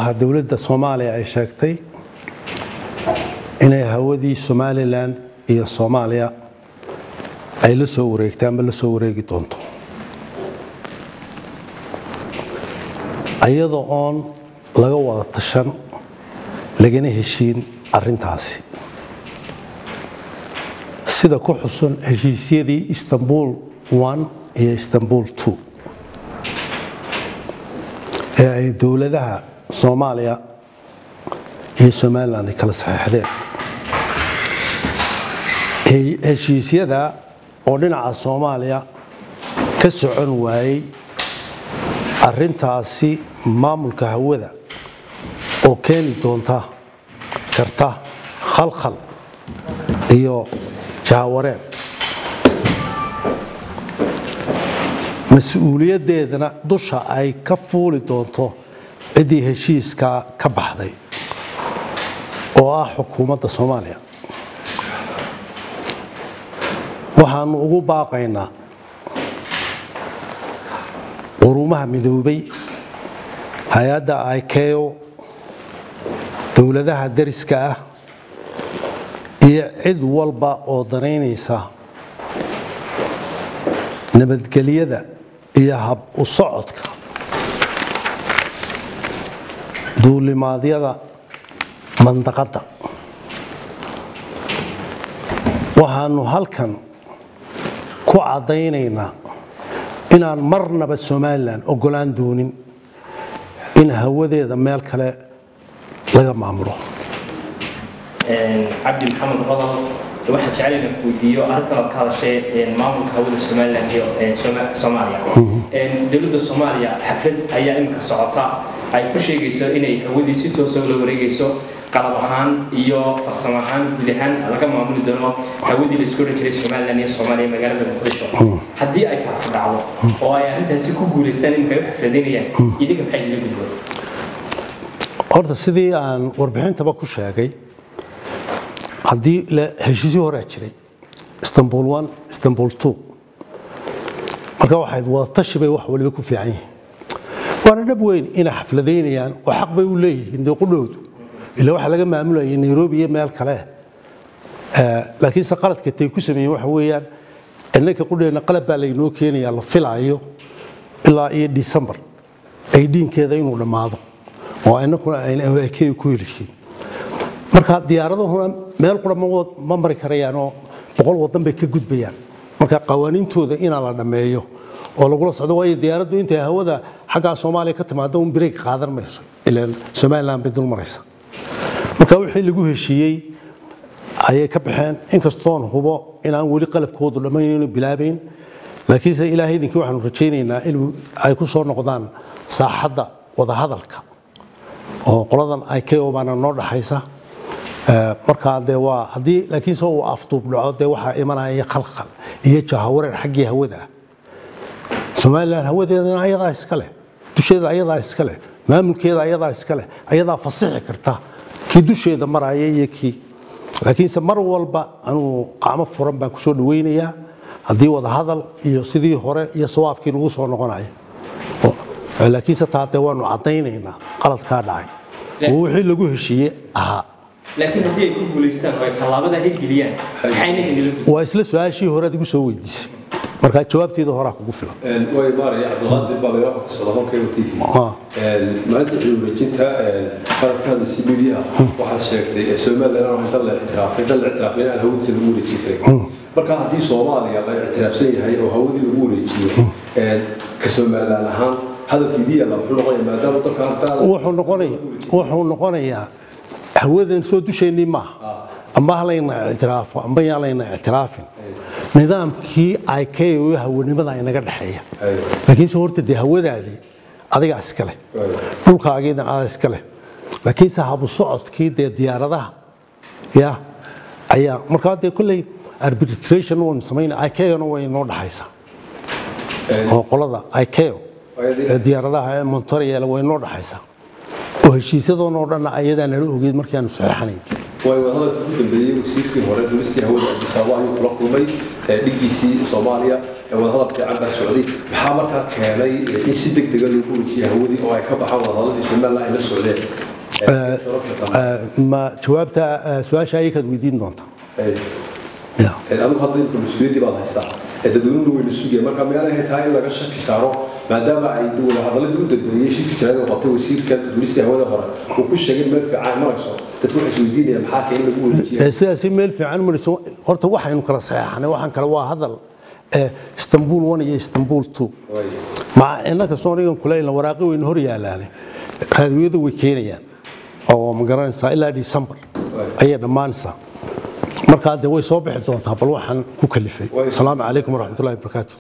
waxaa dowladda soomaaliya ay sheegtay inay hawadii somalilan iyo soomaaliya ay la soo wareegtay ama la soo wareegi doonto iyadoo oon laga wada tashan lagana heshiin arrintaasi sida ku xusun heshiisyadii istanbul iyo istanbul ee ay dowladaha soomaaliya iyo somalilan ay kala saxeixdeen heshiisyada oo dhinaca soomaaliya ka socon waayey arrintaasi maamulka hawada oo keeni doonta karta khalkhal iyo jaawareed mas-uuliyaddeedana dusha ay ka fuuli doonto ciddii heshiiskaa ka baxday oo ah xukuumadda soomaaliya waxaanu ugu baaqaynaa qurumaha midoobay hay-adda ikeo dowladaha dariska ah iyo cid walba oo danaynaysa nabadgelyada iyo hab u socodka duulimaadyada mandaqadda waxaanu halkan ku caddaynaynaa inaan marnaba somalilan ogolaan doonin in hawadeeda meel kale laga maamulo cabdi maxamed qodol waxaan jeclayna ku weydiiyo arrintan ood ka hadashay maamulka hawada somalilan iyo soomaaliya dowladda soomaaliya xaflad ayaa iminka socota ay ku sheegayso inay hawadii si toosa ula wareegayso qalab ahaan iyo farsamo ahaan guud ahaan laga maamuli doono hawadii laisku oran jiray somalilan iyo soomaaliya magaalada muqdisho haddii ay kaasi dhacdo oo ay arrintaasi ku guulaystaan iminka ay u xafladaynayaan idinka maxay idila gudboon horta sidii aan warbixintaba ku sheegay haddii heshiisyo horaa jiray istanbul one istanbul two marka waxayd wadatashi bay wax waliba ku fiican yihiin waana dhab weyn inay xafladaynayaan oo xaq bay u leeyihiin dee qudhowdu ila waxaa laga maamulayay nairobi iyo meel kale laakiinse qaladka tay ku sameeyeen waxa weeyaan innanka qudheenna qalab baa laynoo keenayaa la filaayo ilaa iyo december ay dhiinkeeda inuu dhammaado oo innakuna ayna akey ku helishiin marka diyaaradahuna meel qura ma mari karayaanoo boqol wadan bay ka gudbayaan marka qawaaniintooda inaa la dhammeeyo oo lagula socdo waayo diyaaraddu intay hawada xaggaa soomaaliya ka timaado un break qaadan mayso ilaan somaliland bay dul maraysa marka wixii lagu heshiiyey ayay ka baxeen inkastoon hubo inaan weli qalabkoodu dhammaynayno bilaabayn laakiinse ilaahay idinkii waxaanu rajaynaynaa in ay ku soo noqdaan saaxadda wadahadalka oo qoladan ikeo baana noo dhaxaysa markaa dee waa haddii laakiinse uu afduub dhaco dee waxaa imanaya khalkhal iyo jahawareer xaggii hawada ah somalilan hawadeedana ayadaa iska leh dusheeda ayadaa iska leh maamulkeeda ayadaa iska leh ayadaa fasixi karta kii dusheeda maraya iyo kii laakiinse mar walba anuu qacmo furan baan kusoo dhawaynayaa haddii wadahadal iyo sidii hore iyo sawaabkii lagu soo noqonayo laakiinse taa dee waanu caddaynaynaa qaladkaa dhacay oo wixii lagu heshiiye ahaa laakiin haddii ay ku guulaystaan oo ay tallaabada hirgeliyaan maxayna inila waa isla su-aashii hore aad igu soo weydiisay marka jawaabteeda horaa kugu filan way maaraya cabdulqaadir baa meelaha ku socda holkayba t v maalinta xilwareejinta qaradkaada c b d a waxaad sheegtay somaliland waa dal la ictiraafay dal la ictiraafay inaan hawadiisa lagu wareejin karin marka haddii soomaaliya la ictiraafsan yahay oo hawadii lagu wareejiyo ka somaliland ahaan hadalkiidii yaalla muxuu noqonaya maadaama dalka wuxuu noqonaya wuxuu noqonayaa hawadan soo dusheennii maaha amba halayna ictiraafo amba yaan layna ictiraafin nidaamkii ikeo hawanimada inaga dhexeeya laakiinse horta dee hawadaadii adigaa iska leh dhulkaagiidan adaa iska leh laakiinse habu socodkii dee diyaaradaha ya ayaa markaa dee kolley arbitration waynu samayna ikeona way inoo dhexaysaa oo qolada ikeo ee diyaaradaha ee montoriel way inoo dhexaysaa oo heshiisyadoonoo dhanna ayadaa nala ogeyd markii aanu saxeexanayn way wadahadalka ugu dambeeyey wasiirkii hore duulistii hawada abdisaabo ayuu kula kulmay dhigiisii soomaaliya wadahadal fiican baa socday maxaa markaa keenay in si deg dega loogu wejiyay hawadii oo ay ka baxaan wadahadaladii somaliland ay la socdeen ma jawaabta su-aasha ayakaad weydiin doonta ya adigu hadda imka mas-uuliyaddii baad haysaa dadweynuhu wayna sugaya marka meel ay tahay in laga shaki saaro maadaama ay wadahadaladii u dambeeyey shirki jiraad oo qabtay wasiirka duulistii hawada hore uu ku sheegay meel fiican ay marayso dadku waxay isweydiinayaan maxaa keen lagu wareejiya sidaasi meel fiican marayso horta waxaynu kala saxeexanay waxaan kale waa hadal istanbul one iyo istanbul two maca innaka soonigan kuleyna waraaqi weynu hor yaalaane raadiyadu way keenayaan oo ma garanaysaa ilaa december ayay dhammaanaysaa markaa dee way soo bixi doontaa bal waxaan ku kalifay asalaamu calaykum waraxmatullahi wabarakaatu